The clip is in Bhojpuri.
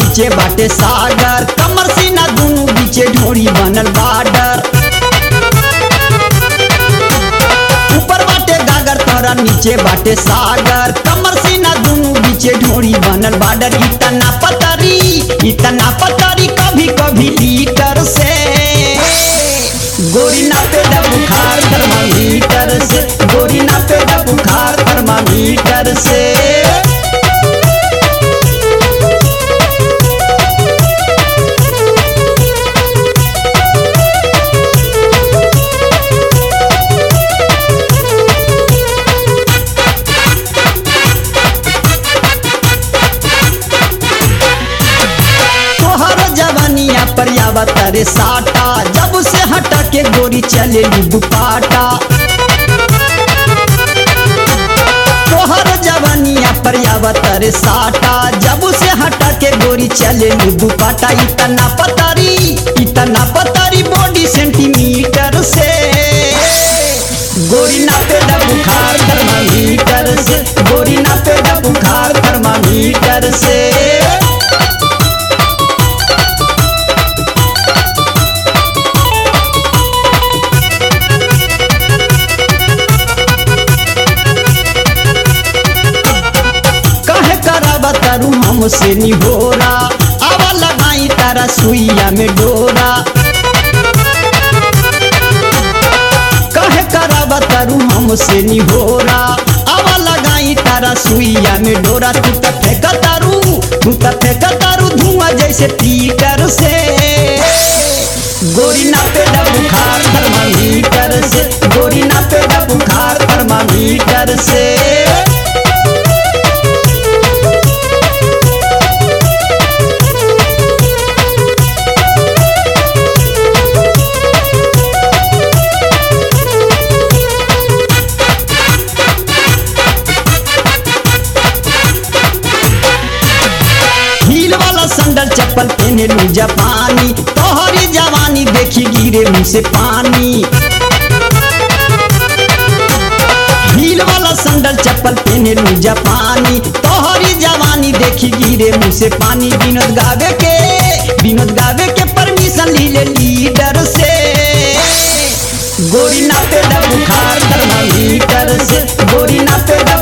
नीचे बाटे सागर कमर सीना दोनों बीचे ढोरी बनल बाडर ऊपर बाटे गागर तोरा नीचे बाटे सागर कमर सीना दोनों बीचे ढोरी बनल बाडर इतना पतरी इतना पतरी कभी कभी लीटर से गोरी ना पे दा बुखार थर्मामीटर से गोरी ना पे दा बुखार थर्मामीटर से तोहर जवानिया पर आवत रे साटा जब से हटा के गोरी चले दुपाटा तोहर जवानिया पर आवत रे साटा जब से हटा के गोरी चले दुपाटा इतना पतारी इतना पतारी बॉडी सेंटीमीटर से गोरी ना पे दा बुखार थर्मामीटर से गोरी ना पे दा बुखार थर्मामीटर से कहे कराबा तारू हमसे निहोरा आवा लगाई तारा सुइया में डोरा कहे कराबा तारू हमसे निहोरा आवा लगाई तारा सुइया में डोरा तू त फेंक तारू तू त फेंक तारू धुआं जैसे पीटर से गोरी ना पे दा बुखार थर्मामीटर से गोरी ना पे दा बुखार थर्मामीटर से हील वाला संडल चप्पल पहने लू जापानी तोहरी जवानी देखी गिरे मुंह से पानी हील वाला संडल चप्पल पहने लू जापानी तोहरी जवानी देखी गिरे मुंह से पानी विनोद गावे के विनोद गावे के परमिशन लीले लीडर से गोरी ना पे दा बुखार थर्मामीटर से गोरी ना पे दा